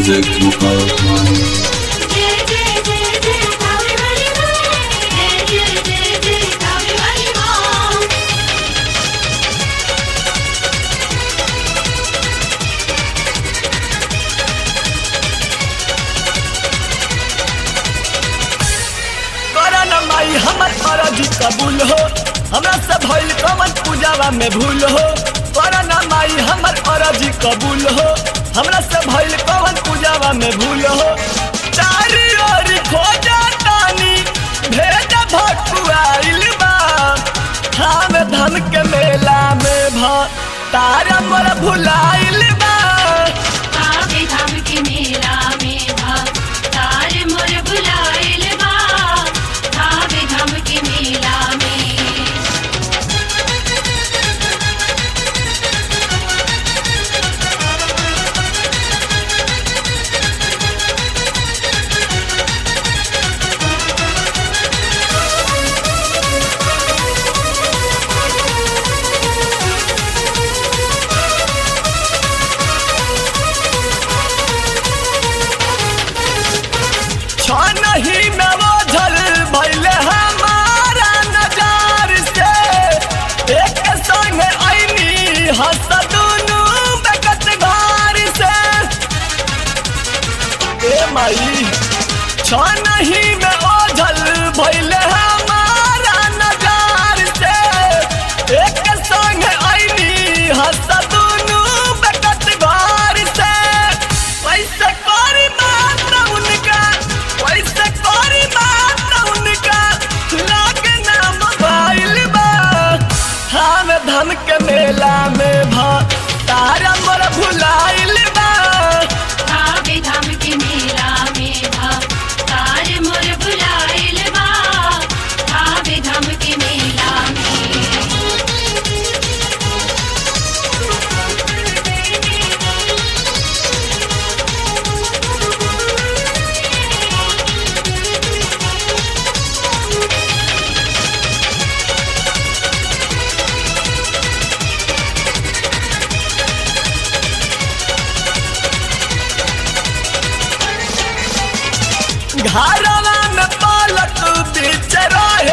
Music Mukhar. जय जय जय जय कावे वाली माँ जय जय जय जय कावे वाली माँ करन माई हमर फरजी कबूल हो हमरा से भइल कमन पूजावा में भूल हो करन माई हमर फरजी कबूल हो हमरा से भइल कमन पूजावा में भूल हो चारी ओर खोजा तानी भेद भटुआइल बा धाम धाम के मेला में भ तारा मोर भुलाइल बा कावे धाम के मेला में भा तार मोर बुलाइल बा कावे धाम के मेला में छानही में बोझल भइले हमारा नजार से एक संग आईनी हंस दुनू बेकत घर से ए माई छानही में ओझल भइले हमारा नजार से एक संग आईनी हंस दुनू बेकत घर से कैसे करी बात उनका कैसे करी बात उनका लागे ना मोबाइल बा हम धम के मेला में भ तारा मोर भुलाइल बा कावे धाम के मेला में भा तार मोर बुलाइल बा कावे धाम के मेला घरवा में पालक बीच रहे